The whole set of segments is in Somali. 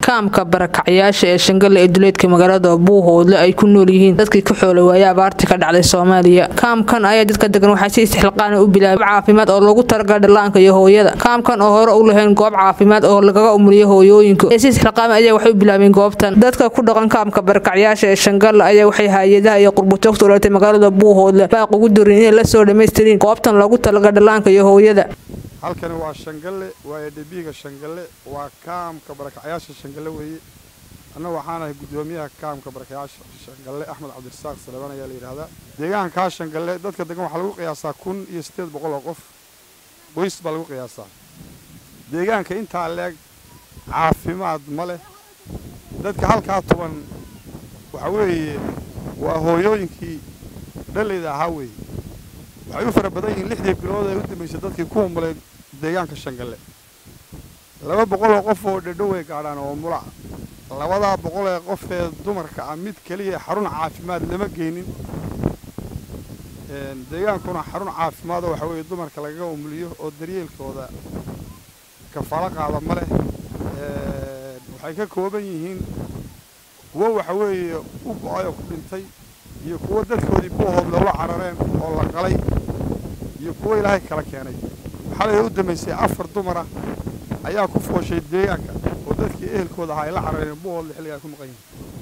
kaamka barakacyaasha ee shangalle ee duleedka magaalada buuhoodle ay ku nool yihiin dadkii ka xoolay waaya abaartii ka dhacday soomaaliya kaamkan ayaa dadka degan waxay si istixilqaana u bilaabay caafimaad oo loogu talagalay dhallaanka iyo hooyada kaamkan oo hore u lahayn goob caafimaad oo lagaga umuliyo hooyooyinka ee si istixilqaama ayaa waxay u bilaabeen goobtan dadka ku dhaqan kaamka barakacyaasha ee shangalle ayaa waxay hay-adaha iyo qurbujoogta ulatay magaalada buuhoodle baaq ugu darin inay la soo dhammaystirin goobtan loogu talagalay dhallaanka iyo hooyada halkani waa shangalle waa edhebiiga shangalle waa kaamka barakacyaasha shangalle weeye annagu waxaanahay guddoomiyaha kaamka barakacyaasha shangalle axmed cabdirasaaq salebaan ayaa la yidhaahdaa deegaankaa shangalle dadka degan waxaa lagu qiyaasaa kun iyo siddeed boqol oo qof qoys baa lagu qiyaasaa deegaanka intaa leeg caafimaad ma leh dadka halkaa tuban waxa weeye waa hooyooyinkii dhallayda ahaa weeye waxay u fara badan yihiin lixdii bilood ee u dambaysay dadkii ku umulay deegaanka shangalle laba boqol oo qof oo dhedho way gaadhaan oo mulaca labadaa boqol ee qof ee dumarka ah mid keliya xarun caafimaad lama geynin deegaankuna xarun caafimaadoo waxa weeye dumarka lagaga umuliyo oo daryeelkooda kafaalo qaada ma leh waxay ka kooban yihiin kuwo waxa weeye u go-ay oo ku dhintay iyo kuwo dadkoodii buuhood loola carareen oo la qalay iyo kuwo ilaahay kala keenay xalay u dambaysay afar dumara ayaa ku fooshay deegaanka oo dadkii ehelkooda ahaa ay la carareen buuhoodle xilligaa ku maqan yihin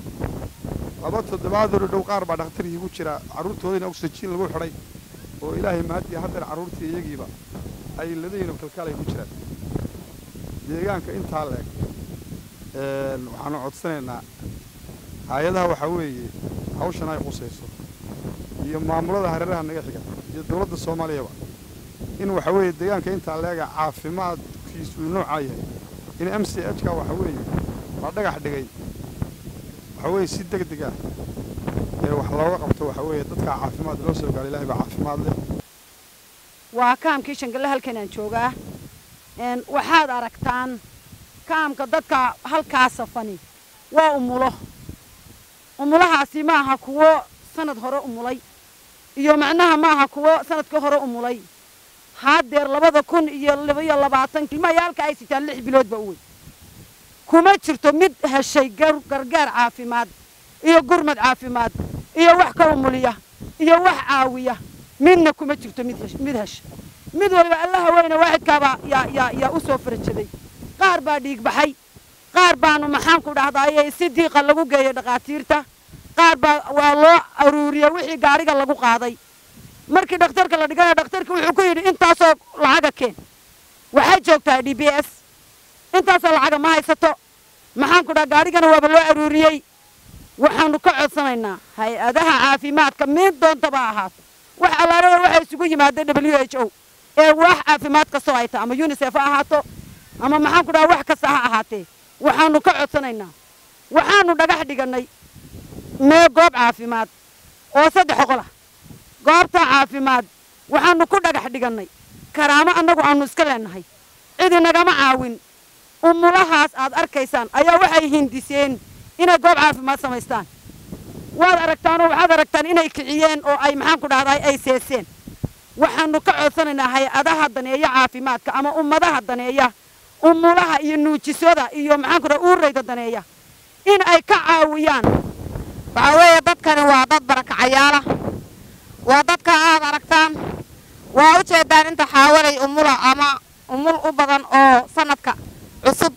laba toddobaadoo dhow qaar baa dhakhtarkii ku jira carruurtoodiina oksijiin lagu xidhay oo ilaahay mahadii haddana carruurtii iyagiiba ay ladayiinoo kalkaalay ku jiraan deegaanka intaa leeg waxaanu codsanaynaa hay-adaha waxaa weeye hawshan ay qusayso iyo maamulada hareeraha naga xiga iyo dowladda soomaaliyaba in waxa weeye deegaanka intaa leega caafimaadkiisu noocaa yahay in m c h ka waxa weeye la dhagax dhigay waxa weeye si deg deg ah ee wax looga qabto waxa weeye dadkaa caafimaad loo soo gaaro ilahay baa caafimaad leh waa kaamkii shangalle halkan aan joogaa waxaad aragtaan kaamka dadka halkaa safani waa umulo umulahaasi ma aha kuwo sanad hore umulay iyo macnaha ma aha kuwo sanadkii hore umulay haddeer labada kun iyo labaiyo labaatan ilmayaalka ay sitaan lix biloodba u wey kuma jirto mid heshay gargaar caafimaad iyo gurmad caafimaad iyo wax ka umuliya iyo wax caawiya midna kuma jirto mid hesha mid waliba allaha weyne waaxidkaabaa yaa u soo farajaday qaar baa dhiig baxay qaar baanu maxaanku dhahdaayey si diiqa lagu geeyay dhakhaatiirta qaar baa waa loo aruuriyey wixii gaariga lagu qaaday markii dhakhtarka la dhigana dhakhtarka wuxuu ku yidhi intaasoo lacaga keen waxay joogtaa d b s intaasoo lacaga ma haysato maxaanku dhaha gaarigana waaba loo aruuriyey waxaanu ka codsanaynaa hay-adaha caafimaadka mid doontaba ahaato wax allaarada waxay isugu yimaadeen w h o ee wax caafimaad kastoo ay tahay ama unisef ha ahaato ama maxaanku dhaha wax kasta ha ahaatee waxaanu ka codsanaynaa waxaanu dhagax dhigannay mee goob caafimaad oo saddex oqol ah goobta caafimaad waxaanu ku dhagax dhigannay karaamo annagu aanu iska leennahay cidi nagama caawin umulahaas aad arkaysaan ayaa waxay hindiseen inay goob caafimaad samaystaan waad aragtaanoo waxaad aragtaan inay kiciyeen oo ay maxaanku dhahday ay seeseen waxaanu ka codsanaynaa hay-adaha daneeya caafimaadka ama ummadaha daneeya umulaha iyo nuujisada iyo maxaanku dhaha uurayda daneeya in ay ka caawiyaan waxaa weeye dadkani waa dad barakacayaala waa dadka aad aragtaan waa u jeedaan inta xaawalay umula ama umul u badan oo sanadka cusub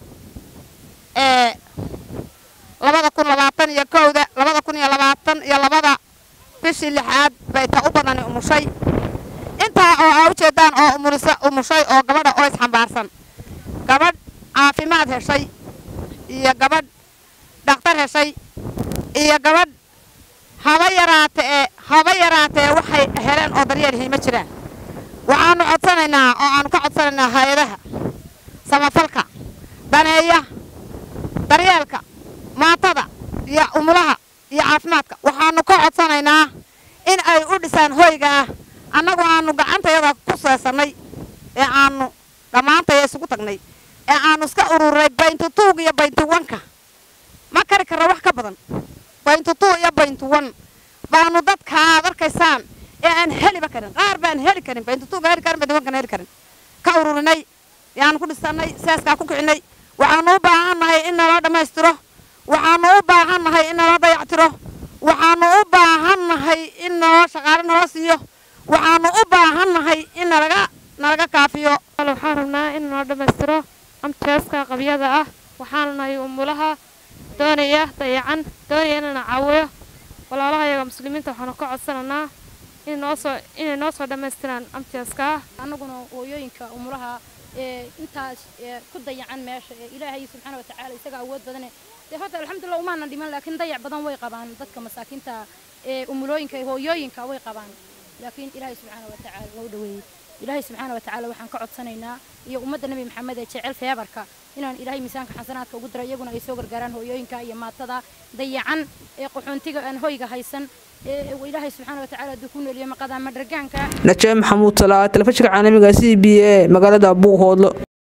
ee labada kun labaatan iyo kowda labada kun iyo labaatan iyo labada bishii lixaad bay ta u badani umushay intaa oo aa u jeedaan oo umulisa umushay oo gabadha oo isxambaarsan gabadh caafimaad heshay iyo gabadh dhakhtar heshay iyo gabadh haba yaraatee haba yaraatee waxay heleen oo daryeelihii ma jiraan waxaanu codsanaynaa oo aanu ka codsanaynaa hay-adaha samafalka daneeya daryeelka maatada iyo umulaha iyo caafimaadka waxaanu ka codsanaynaa in ay u dhisaan hoyga ah annagu aanu gacantayada ku seesannay ee aanu dhammaantaya isugu tagnay ee aanu iska ururay bayntutuug iyo bayntuwanka ma kari karra wax ka badan bayntutuu iyo bayntuwan baanu dadka aad arkaysaan ee aan heliba karin qaar baan heli karin bayntutuuga heli karin bayntuwankan heli karin ka ururinay yaanu ku dhisannay seeskaa ku kicinay waxaanu u baahannahay in nala dhammaystiro waxaanu u baahannahay in nala dayactiro waxaanu u baahannahay in naloo shaqaale nala siiyo waxaanu u baahannahay in nalaga nalaga kaafiyo waxaan rabnaa in noo dhammaystiro amteeska qabyada ah waxaana nahay umulaha doonaya dayacan doonaya inana caawiyo walaalaha yaga muslimiinta waxaanu ka codsananaa in noosoo inay noo soo dhammaystiraan amteeska ah annaguna hooyooyinka umulaha ee intaas ku dayacan meesha ee ilaahay subxaana watacaala isaga awood badane dee horta alxamdulillah umaanan dhiman laakiin dayac badan way qabaan dadka masaakiinta ee umulooyinka ee hooyooyinka way qabaan laakiin ilaahay subxaana watacaala waa u dhaweeyey ilaahay subxaana watacaala waxaan ka codsanaynaa iyo ummadda nebi maxamed ee jecel feebarka inaan ilaahay miisaanka xasanaadka ugu diro iyaguna ay soo gargaaraan hooyooyinka iyo maatada dayacan ee qaxoontiga aan hoyga haysan ee ilaahay subxaana watacaala hadduu ku nooliyo maqada ama dhargaanka najaabi maxamuud salaa telefishinka caalamiga c b a magaalada buuhoodlo